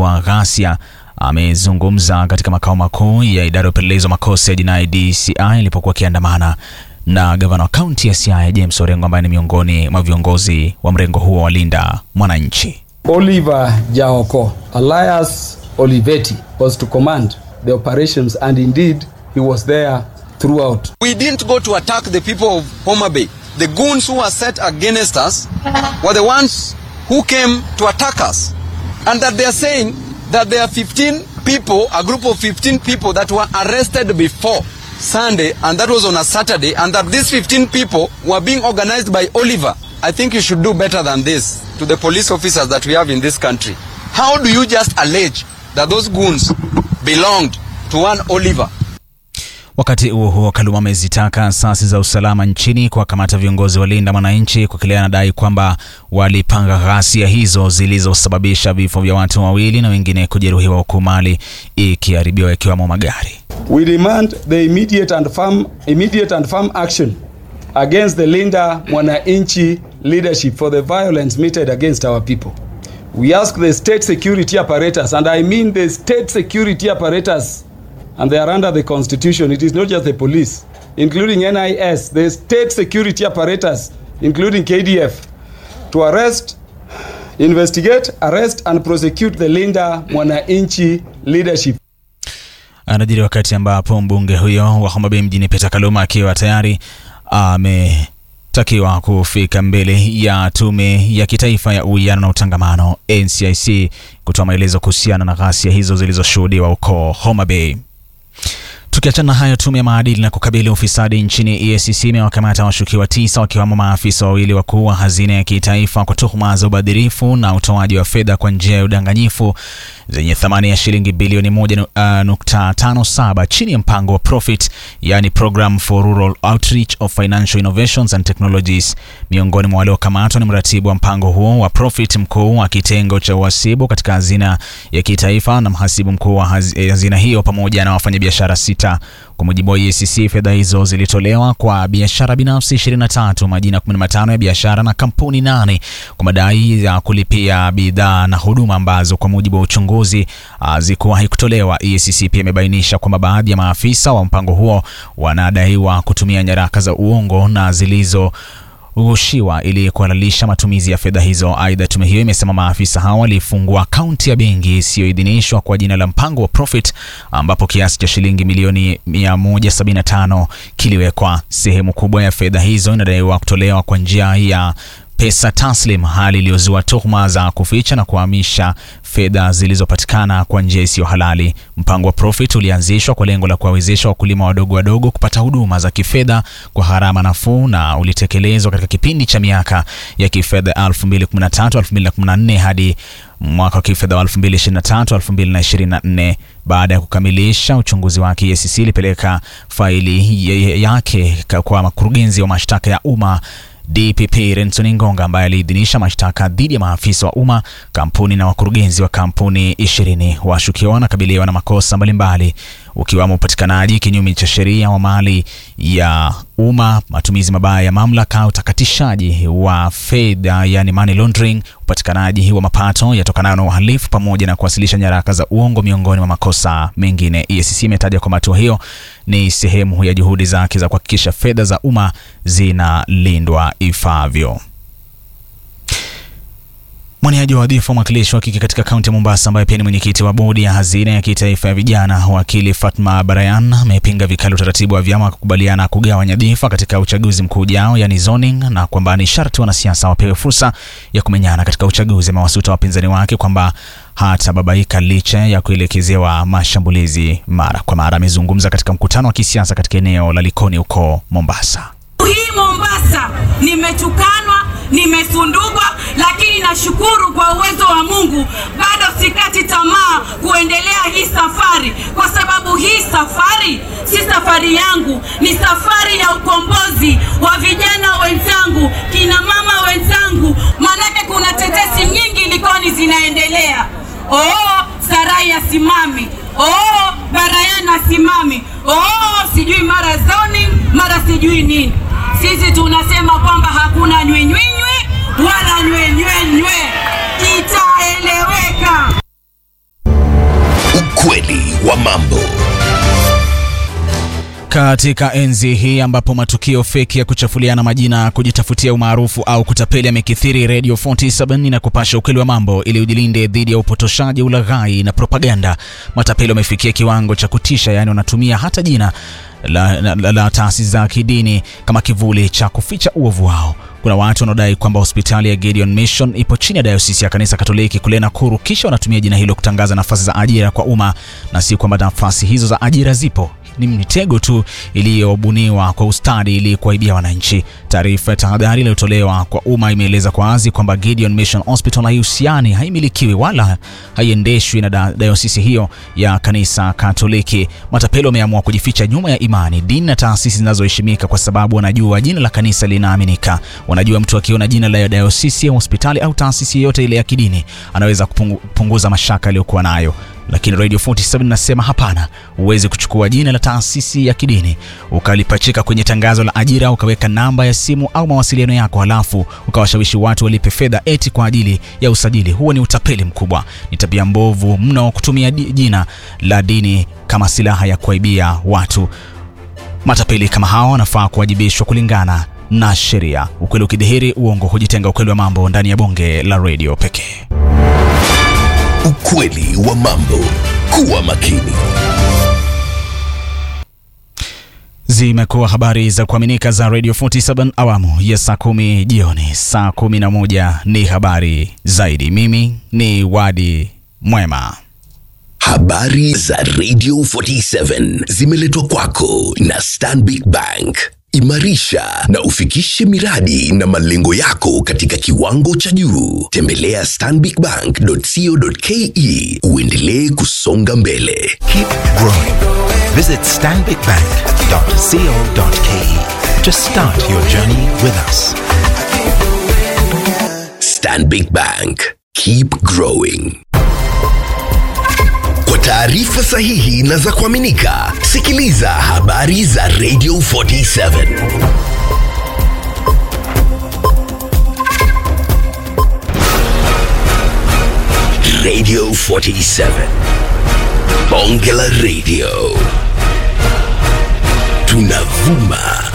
kuzua ghasia amezungumza katika makao makuu ya idara ya upelelezi wa makosa ya jinai DCI ilipokuwa akiandamana na gavana wa kaunti ya Siaya James Orengo ambaye ni miongoni mwa viongozi wa mrengo huo wa Linda Mwananchi. Oliver Jaoko, Elias Olivetti was to command the operations and indeed he was there throughout. We didn't go to attack the people of Homa Bay. The goons who were set against us were the ones who came to attack us. And that they are saying that there are 15 people, a group of 15 people that were arrested before Sunday, and that was on a Saturday, and that these 15 people were being organized by Oliver. I think you should do better than this to the police officers that we have in this country. How do you just allege that those goons belonged to one Oliver? Wakati huo huo, Kaluma amezitaka asasi za usalama nchini kuwakamata viongozi wa Linda Mwananchi kwa kile anadai kwamba walipanga ghasia hizo zilizosababisha vifo vya watu wawili na wengine kujeruhiwa huku mali ikiharibiwa ikiwemo magari. We demand the immediate and firm, immediate and firm action against the Linda Mwananchi leadership for the violence meted against our people. We ask the state security apparatus, and I mean the state security apparatus, and they are under the constitution. It is not just the police, including NIS, the state security apparatus, including KDF, to arrest, investigate, arrest, and prosecute the Linda Mwananchi leadership. Anajiri wakati ambapo mbunge huyo wa Homa Bay mjini Peter Kaluma akiwa tayari ametakiwa kufika mbele ya tume ya kitaifa ya uwiano na utangamano NCIC kutoa maelezo kuhusiana na ghasia hizo zilizoshuhudiwa huko Homa Bay. Tukiachana na hayo, tume ya maadili na kukabili ufisadi nchini EACC imewakamata washukiwa tisa wakiwemo maafisa wawili wakuu wa hazina ya kitaifa kwa tuhuma za ubadhirifu na utoaji wa fedha kwa njia ya udanganyifu zenye thamani ya shilingi bilioni 1.57 chini ya mpango wa Profit, yani Program for Rural Outreach of Financial Innovations and Technologies. Miongoni mwa waliokamatwa ni mratibu wa mpango huo wa Profit, mkuu wa kitengo cha uhasibu katika hazina ya kitaifa na mhasibu mkuu wa hazina hiyo pamoja na wafanyabiashara sita. Kwa mujibu wa EACC, fedha hizo zilitolewa kwa biashara binafsi 23, majina 15 ya biashara na kampuni nane kwa madai ya kulipia bidhaa na huduma ambazo kwa mujibu wa uchunguzi hazikuwahi kutolewa. EACC pia imebainisha kwamba baadhi ya maafisa wa mpango huo wanadaiwa kutumia nyaraka za uongo na zilizo ghushiwa ili kuhalalisha matumizi ya fedha hizo. Aidha, tume hiyo imesema maafisa hao walifungua akaunti ya benki isiyoidhinishwa kwa jina la mpango wa Profit, ambapo kiasi cha shilingi milioni 175 kiliwekwa. Sehemu kubwa ya fedha hizo inadaiwa kutolewa kwa njia ya pesa taslim, hali iliyozua tuhuma za kuficha na kuhamisha fedha zilizopatikana kwa njia isiyo halali. Mpango wa Profit ulianzishwa kwa lengo la kuwawezesha wakulima wadogo wadogo kupata huduma za kifedha kwa gharama nafuu na ulitekelezwa katika kipindi cha miaka ya kifedha 2013-2014 hadi mwaka wa kifedha wa 2023-2024. Baada ya kukamilisha uchunguzi wake, EACC ilipeleka faili yake kwa mkurugenzi wa mashtaka ya umma DPP Renson Ngonga ambaye aliidhinisha mashtaka dhidi ya maafisa wa umma, kampuni na wakurugenzi wa kampuni ishirini. Washukiwa wanakabiliwa na makosa mbalimbali ukiwamo upatikanaji kinyume cha sheria wa mali ya umma, matumizi mabaya ya mamlaka, utakatishaji wa fedha yani money laundering, upatikanaji wa mapato yatokanayo na uhalifu, pamoja na kuwasilisha nyaraka za uongo, miongoni mwa makosa mengine. EACC imetaja kwamba hatua hiyo ni sehemu ya juhudi zake za kuhakikisha fedha za umma zinalindwa ifaavyo. Mwaniaji wa wadhifa wa mwakilishi wa kike katika kaunti ya Mombasa ambaye pia ni mwenyekiti wa bodi ya hazina ya kitaifa ya vijana, wakili Fatma Barayan amepinga vikali utaratibu wa vyama kukubaliana kugawa nyadhifa katika uchaguzi mkuu ujao, yani zoning, na kwamba ni sharti wanasiasa wapewe fursa ya kumenyana katika uchaguzi. Amewasuta wapinzani wake kwamba hatababaika licha ya kuelekezewa mashambulizi mara kwa mara. Amezungumza katika mkutano wa kisiasa katika eneo la Likoni huko Mombasa. Hii Mombasa nimetukanwa, nimesundugwa, lakini nashukuru kwa uwezo wa Mungu, bado sikati tamaa kuendelea hii safari, kwa sababu hii safari si safari yangu, ni safari ya ukombozi wa vijana wenzangu, kina mama wenzangu, maanake kuna tetesi nyingi Likoni zinaendelea. Oh, Sarai asimami, oh, Barayan asimami, oh, sijui mara zoning, mara sijui nini. Sisi tunasema kwamba hakuna nywenywenywe wala nywenywenywe, itaeleweka. Ukweli wa mambo. Katika enzi hii ambapo matukio feki ya kuchafuliana majina, kujitafutia umaarufu au kutapeli yamekithiri, Radio 47 na kupasha ukweli wa mambo ili ujilinde dhidi ya upotoshaji, ulaghai na propaganda. Matapeli wamefikia kiwango cha kutisha, yaani wanatumia hata jina la, la, la, la taasisi za kidini kama kivuli cha kuficha uovu wao. Kuna watu wanaodai kwamba hospitali ya Gideon Mission ipo chini ya dayosisi ya kanisa Katoliki kule Nakuru, kisha wanatumia jina hilo kutangaza nafasi za ajira kwa umma, na si kwamba nafasi hizo za ajira zipo ni mitego tu iliyobuniwa kwa ustadi ili kuwaibia wananchi. Taarifa ya tahadhari iliyotolewa kwa umma imeeleza kwa wazi kwamba Gideon Mission Hospital haihusiani, haimilikiwi wala haiendeshwi na da dayosisi hiyo ya kanisa Katoliki. Matapeli wameamua kujificha nyuma ya imani, dini na taasisi zinazoheshimika kwa sababu wanajua jina la kanisa linaaminika. Wanajua mtu akiona jina la dayosisi ya hospitali au taasisi yoyote ile ya kidini anaweza kupunguza mashaka aliyokuwa nayo lakini Radio 47 nasema hapana, huwezi kuchukua jina la taasisi ya kidini ukalipachika kwenye tangazo la ajira, ukaweka namba ya simu au mawasiliano yako, halafu ukawashawishi watu walipe fedha eti kwa ajili ya usajili. Huo ni utapeli mkubwa, ni tabia mbovu mno kutumia jina la dini kama silaha ya kuaibia watu. Matapeli kama hao wanafaa kuwajibishwa kulingana na sheria. Ukweli ukidhihiri, uongo hujitenga. Ukweli wa mambo ndani ya bonge la radio pekee. Ukweli wa mambo. Kuwa makini. Zimekuwa habari za kuaminika za Radio 47 awamu ya saa kumi jioni. Saa kumi na moja ni habari zaidi. Mimi ni Wadi Mwema. Habari za Radio 47 zimeletwa kwako na Stanbic Bank. Imarisha na ufikishe miradi na malengo yako katika kiwango cha juu. Tembelea stanbicbank.co.ke uendelee kusonga mbele. Keep growing. Visit stanbicbank.co.ke to start your journey with us. Stanbic Bank. Keep growing. Kwa taarifa sahihi na za kuaminika, sikiliza habari za Radio 47. Radio 47. Bonge la Radio. Tunavuma